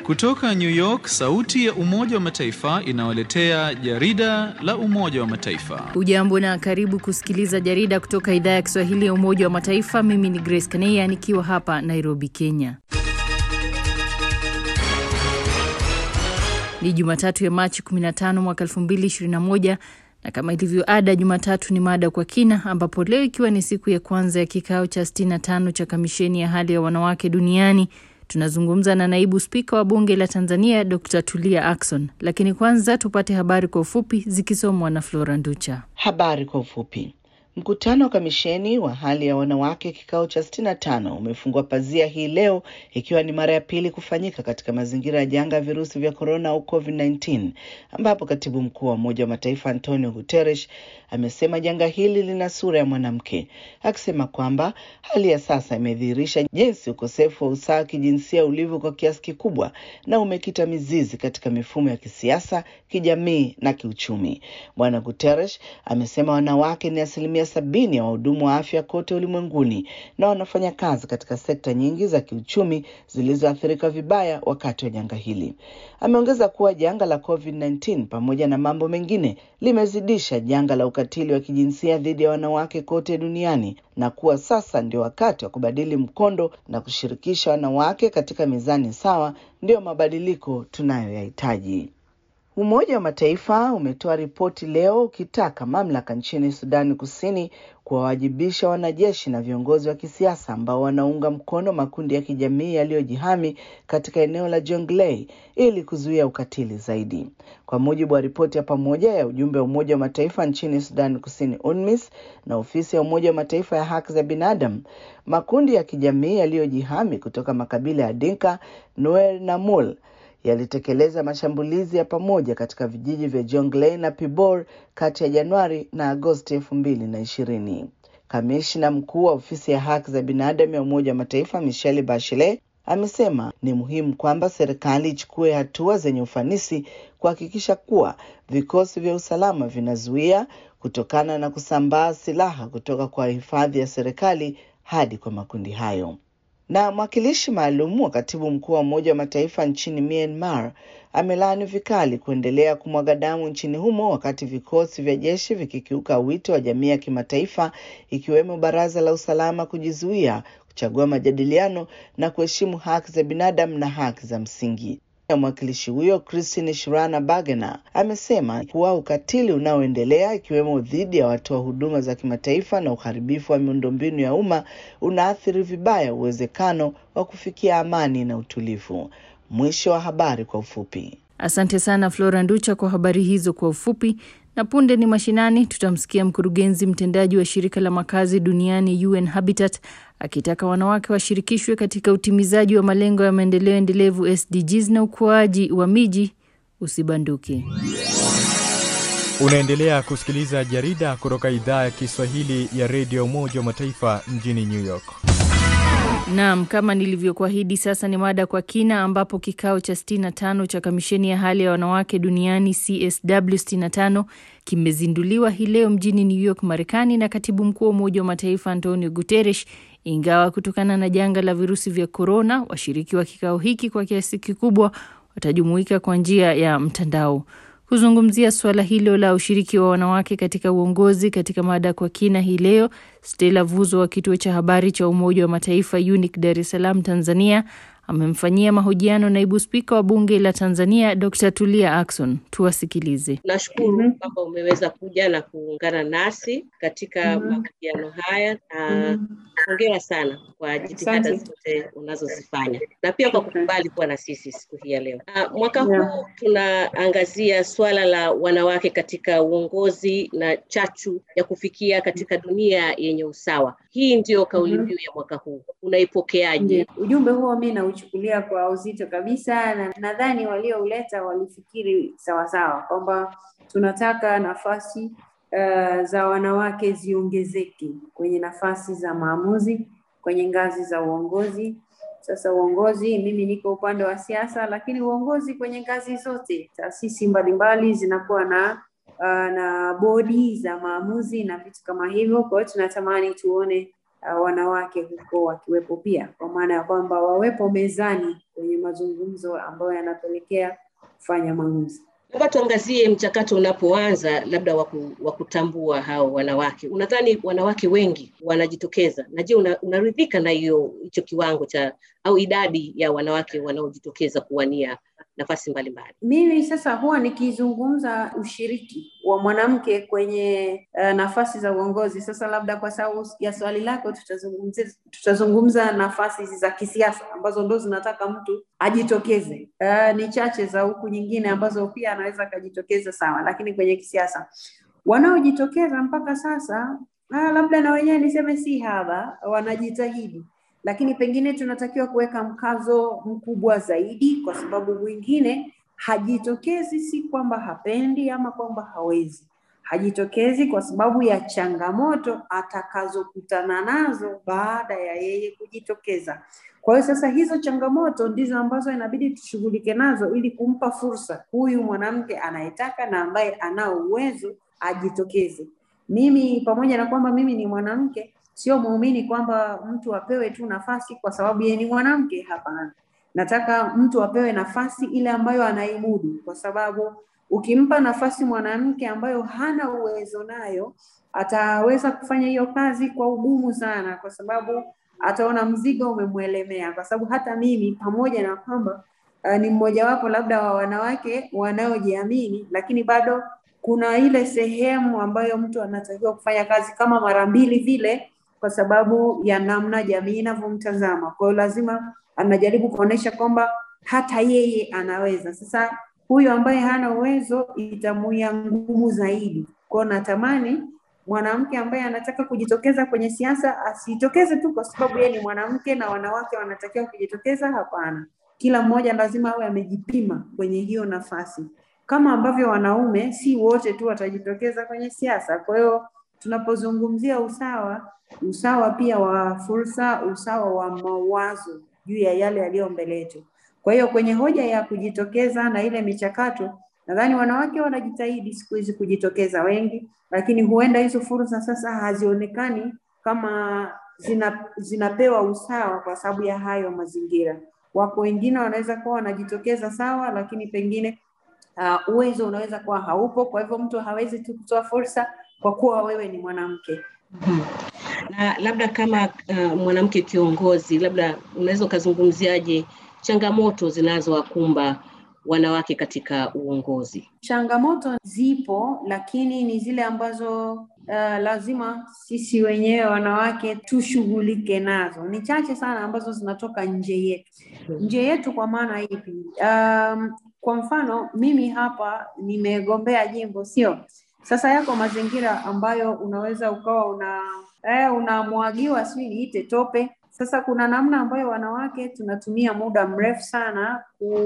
Kutoka New York, sauti ya Umoja wa Mataifa inawaletea jarida la Umoja wa Mataifa. Ujambo na karibu kusikiliza jarida kutoka idhaa ya Kiswahili ya Umoja wa Mataifa. Mimi ni Grace Kaneya nikiwa hapa Nairobi, Kenya. Ni Jumatatu ya Machi 15 mwaka 2021 na kama ilivyo ada, Jumatatu ni mada kwa kina, ambapo leo ikiwa ni siku ya kwanza ya kikao cha 65 cha kamisheni ya hali ya wanawake duniani tunazungumza na naibu spika wa bunge la Tanzania Dr. Tulia Ackson, lakini kwanza tupate habari kwa ufupi zikisomwa na Flora Nducha. Habari kwa ufupi. Mkutano wa kamisheni wa hali ya wanawake kikao cha 65 umefungua pazia hii leo ikiwa ni mara ya pili kufanyika katika mazingira ya janga ya virusi vya korona au COVID-19, ambapo katibu mkuu wa Umoja wa Mataifa Antonio Guterres amesema janga hili lina sura ya mwanamke, akisema kwamba hali ya sasa imedhihirisha jinsi ukosefu wa usawa kijinsia ulivyo kwa kiasi kikubwa na umekita mizizi katika mifumo ya kisiasa, kijamii na kiuchumi. Bwana Guterres amesema wanawake ni asilimia sabini ya wahudumu wa afya kote ulimwenguni na wanafanya kazi katika sekta nyingi za kiuchumi zilizoathirika vibaya wakati wa janga hili. Ameongeza kuwa janga la COVID-19 pamoja na mambo mengine limezidisha janga la ukatili wa kijinsia dhidi ya wanawake kote duniani na kuwa sasa ndio wakati wa kubadili mkondo na kushirikisha wanawake katika mizani sawa, ndiyo mabadiliko tunayoyahitaji. Umoja wa Mataifa umetoa ripoti leo ukitaka mamlaka nchini Sudani Kusini kuwawajibisha wanajeshi na viongozi wa kisiasa ambao wanaunga mkono makundi ya kijamii yaliyojihami katika eneo la Jonglei ili kuzuia ukatili zaidi. Kwa mujibu wa ripoti ya pamoja ya ujumbe wa Umoja wa Mataifa nchini Sudani Kusini, UNMISS, na ofisi ya Umoja wa Mataifa ya haki za binadamu, makundi ya kijamii yaliyojihami kutoka makabila ya Dinka, Nuer na Mul yalitekeleza mashambulizi ya pamoja katika vijiji vya Jonglei na Pibor kati ya Januari na Agosti elfu mbili na ishirini. Kamishna mkuu wa ofisi ya haki za binadamu ya Umoja wa Mataifa Michelle Bachelet amesema ni muhimu kwamba serikali ichukue hatua zenye ufanisi kuhakikisha kuwa vikosi vya usalama vinazuia kutokana na kusambaa silaha kutoka kwa hifadhi ya serikali hadi kwa makundi hayo na mwakilishi maalum wa katibu mkuu wa Umoja wa Mataifa nchini Myanmar amelaani vikali kuendelea kumwaga damu nchini humo wakati vikosi vya jeshi vikikiuka wito wa jamii ya kimataifa ikiwemo Baraza la Usalama kujizuia kuchagua majadiliano na kuheshimu haki za binadamu na haki za msingi. Mwakilishi huyo Christine Shirana Bagena amesema kuwa ukatili unaoendelea ikiwemo dhidi ya watoa huduma za kimataifa na uharibifu wa miundombinu ya umma unaathiri vibaya uwezekano wa kufikia amani na utulivu. Mwisho wa habari kwa ufupi. Asante sana Flora Nducha kwa habari hizo kwa ufupi. Na punde ni mashinani, tutamsikia mkurugenzi mtendaji wa shirika la makazi duniani UN Habitat akitaka wanawake washirikishwe katika utimizaji wa malengo ya maendeleo endelevu SDGs na ukuaji wa miji usibanduke. Unaendelea kusikiliza jarida kutoka idhaa ya Kiswahili ya redio Umoja wa Mataifa mjini New York. Naam, kama nilivyokuahidi, sasa ni mada kwa kina, ambapo kikao cha 65 cha kamisheni ya hali ya wanawake duniani CSW 65 kimezinduliwa hii leo mjini New York, Marekani, na katibu mkuu wa Umoja wa Mataifa Antonio Guterres. Ingawa kutokana na janga la virusi vya korona, washiriki wa kikao hiki kwa kiasi kikubwa watajumuika kwa njia ya mtandao. Kuzungumzia suala hilo la ushiriki wa wanawake katika uongozi katika mada kwa kina hii leo, Stella Vuzo wa kituo cha habari cha Umoja wa Mataifa UNIC Dar es Salaam, Tanzania, amemfanyia mahojiano naibu spika wa bunge la Tanzania Dr. Tulia Ackson. Tuwasikilize. Nashukuru mm -hmm. kwamba umeweza kuja na kuungana nasi katika mm -hmm. mahojiano haya na hongera mm -hmm. sana kwa jitihada zote unazozifanya na pia kwa kukubali kuwa na sisi siku hii ya leo. Uh, mwaka yeah. huu tunaangazia swala la wanawake katika uongozi na chachu ya kufikia katika dunia yenye usawa. Hii ndiyo kauli mbiu mm -hmm. ya mwaka huu, unaipokeaje? Ujumbe huo mi nauchukulia kwa uzito kabisa, na nadhani waliouleta walifikiri sawasawa kwamba tunataka nafasi uh, za wanawake ziongezeke kwenye nafasi za maamuzi, kwenye ngazi za uongozi. Sasa uongozi, mimi niko upande wa siasa, lakini uongozi kwenye ngazi zote, taasisi mbalimbali zinakuwa na uh, na bodi za maamuzi na vitu kama hivyo. Kwa hiyo tunatamani tuone uh, wanawake huko wakiwepo pia, kwa maana ya kwamba wawepo mezani kwenye mazungumzo ambayo yanapelekea kufanya maamuzi. Labda tuangazie mchakato unapoanza, labda wa kutambua hao wanawake. Unadhani wanawake wengi wanajitokeza, na je, una, unaridhika na hiyo hicho kiwango cha au idadi ya wanawake wanaojitokeza kuwania nafasi mbalimbali? Mimi sasa huwa nikizungumza ushiriki wa mwanamke kwenye uh, nafasi za uongozi. Sasa labda kwa sababu ya swali lako, tutazungumzia tutazungumza nafasi za kisiasa ambazo ndo zinataka mtu ajitokeze. Uh, ni chache za huku nyingine ambazo pia anaweza akajitokeza sawa, lakini kwenye kisiasa wanaojitokeza mpaka sasa uh, labda na wenyewe niseme si haba, wanajitahidi lakini pengine tunatakiwa kuweka mkazo mkubwa zaidi, kwa sababu mwingine hajitokezi si kwamba hapendi ama kwamba hawezi, hajitokezi kwa sababu ya changamoto atakazokutana nazo baada ya yeye kujitokeza. Kwa hiyo sasa hizo changamoto ndizo ambazo inabidi tushughulike nazo ili kumpa fursa huyu mwanamke anayetaka na ambaye anao uwezo ajitokeze. Mimi pamoja na kwamba mimi ni mwanamke sio muumini kwamba mtu apewe tu nafasi kwa sababu yeye ni mwanamke. Hapana, nataka mtu apewe nafasi ile ambayo anaimudu, kwa sababu ukimpa nafasi mwanamke ambayo hana uwezo nayo, ataweza kufanya hiyo kazi kwa ugumu sana, kwa sababu ataona mzigo umemwelemea. Kwa sababu hata mimi pamoja na kwamba uh, ni mmojawapo labda wa wanawake wanaojiamini, lakini bado kuna ile sehemu ambayo mtu anatakiwa kufanya kazi kama mara mbili vile kwa sababu ya namna jamii inavyomtazama. Kwa hiyo lazima anajaribu kuonyesha kwamba hata yeye anaweza. Sasa huyu ambaye hana uwezo itamuia ngumu zaidi. Kwa hiyo natamani mwanamke ambaye anataka kujitokeza kwenye siasa asitokeze tu kwa sababu yeye ni mwanamke na wanawake wanatakiwa kujitokeza. Hapana, kila mmoja lazima awe amejipima kwenye hiyo nafasi, kama ambavyo wanaume si wote tu watajitokeza kwenye siasa. Kwa hiyo tunapozungumzia usawa usawa pia wa fursa, usawa wa mawazo juu ya yale yaliyo mbele yetu. Kwa hiyo kwenye hoja ya kujitokeza na ile michakato, nadhani wanawake wanajitahidi siku hizi kujitokeza wengi, lakini huenda hizo fursa sasa hazionekani kama zina, zinapewa usawa kwa sababu ya hayo mazingira. Wako wengine wanaweza kuwa wanajitokeza sawa, lakini pengine uh, uwezo unaweza kuwa haupo, kwa hivyo mtu hawezi tu kutoa fursa kwa kuwa wewe ni mwanamke. Hmm. Na labda kama uh, mwanamke kiongozi, labda unaweza ukazungumziaje changamoto zinazowakumba wanawake katika uongozi? Changamoto zipo, lakini ni zile ambazo uh, lazima sisi wenyewe wanawake tushughulike nazo. Ni chache sana ambazo zinatoka nje yetu. Nje yetu kwa maana ipi? Um, kwa mfano mimi hapa nimegombea jimbo, sio sasa yako mazingira ambayo unaweza ukawa una eh, unamwagiwa sijui niite tope. Sasa kuna namna ambayo wanawake tunatumia muda mrefu sana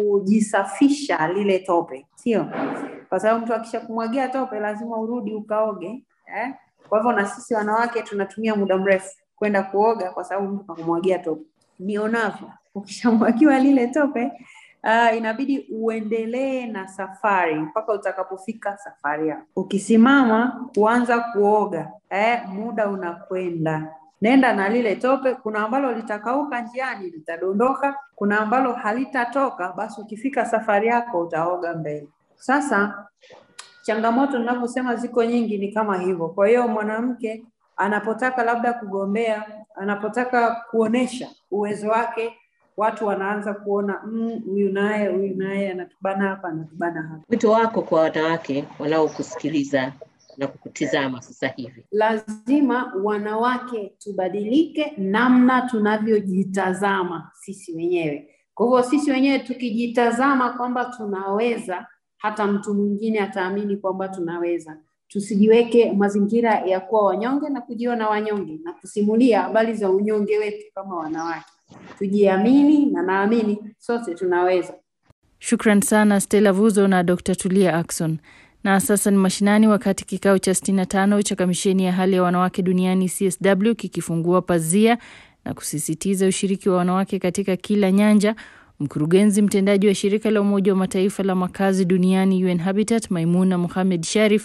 kujisafisha lile tope, sio? Kwa sababu mtu akisha kumwagia tope lazima urudi ukaoge eh? Kwa hivyo na sisi wanawake tunatumia muda mrefu kwenda kuoga kwa sababu mtu kakumwagia tope. Nionavyo, ukishamwagiwa lile tope uh, inabidi uendelee na safari mpaka utakapofika safari yako. Ukisimama kuanza kuoga eh, muda unakwenda. Nenda na lile tope. Kuna ambalo litakauka njiani, litadondoka. Kuna ambalo halitatoka, basi ukifika safari yako utaoga mbele. Sasa changamoto ninavyosema ziko nyingi, ni kama hivyo. Kwa hiyo mwanamke anapotaka labda kugombea, anapotaka kuonesha uwezo wake watu wanaanza kuona huyu mm, naye huyu naye anatubana hapa anatubana hapa. Wito wako kwa wanawake wanaokusikiliza na kukutizama sasa hivi? Lazima wanawake tubadilike namna tunavyojitazama sisi wenyewe. Kwa hivyo sisi wenyewe tukijitazama kwamba tunaweza, hata mtu mwingine ataamini kwamba tunaweza. Tusijiweke mazingira ya kuwa wanyonge na kujiona wanyonge na kusimulia habari za unyonge wetu kama wanawake tujiamini na naamini sote tunaweza. Shukran sana Stella Vuzo na Dr. Tulia Ackson. Na sasa ni mashinani, wakati kikao cha 65 cha kamisheni ya hali ya wanawake duniani CSW kikifungua pazia na kusisitiza ushiriki wa wanawake katika kila nyanja. Mkurugenzi mtendaji wa shirika la Umoja wa Mataifa la makazi duniani UN Habitat, Maimuna Mohamed Sharif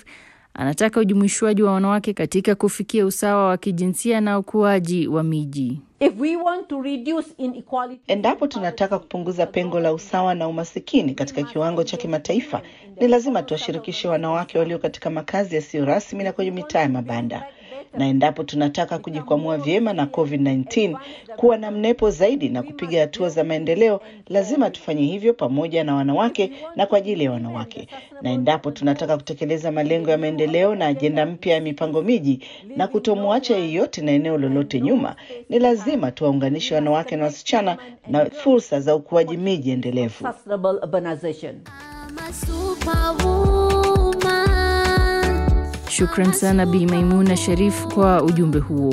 Anataka ujumuishwaji wa wanawake katika kufikia usawa wa kijinsia na ukuaji wa miji. If we want to reduce inequality, Endapo tunataka kupunguza pengo la usawa na umasikini katika kiwango cha kimataifa, ni lazima tuwashirikishe wanawake walio katika makazi yasiyo rasmi na kwenye mitaa ya mabanda. Na endapo tunataka kujikwamua vyema na COVID-19, kuwa na mnepo zaidi na kupiga hatua za maendeleo, lazima tufanye hivyo pamoja na wanawake na kwa ajili ya wanawake. Na endapo tunataka kutekeleza malengo ya maendeleo na ajenda mpya ya mipango miji na kutomwacha yeyote na eneo lolote nyuma, ni lazima tuwaunganishe wanawake na wasichana na fursa za ukuaji miji endelevu. sustainable urbanization. Shukran sana Bi Maimuna Sharif kwa ujumbe huo.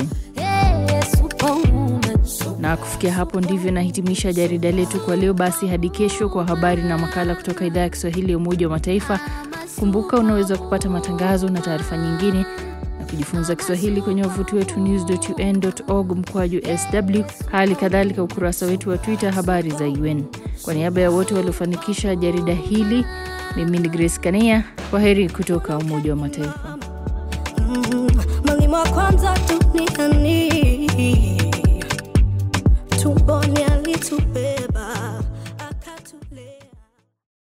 Na kufikia hapo ndivyo nahitimisha jarida letu kwa leo. Basi hadi kesho kwa habari na makala kutoka idhaa ya Kiswahili ya Umoja wa Mataifa. Kumbuka unaweza kupata matangazo na taarifa nyingine na kujifunza Kiswahili kwenye wavuti wetu news.un.org mkwaju sw, hali kadhalika ukurasa wetu wa Twitter habari za UN. Kwa niaba ya wote waliofanikisha jarida hili, mimi ni Grace Kania. Kwa heri kutoka Umoja wa Mataifa. mwalimu wa kwanza duniani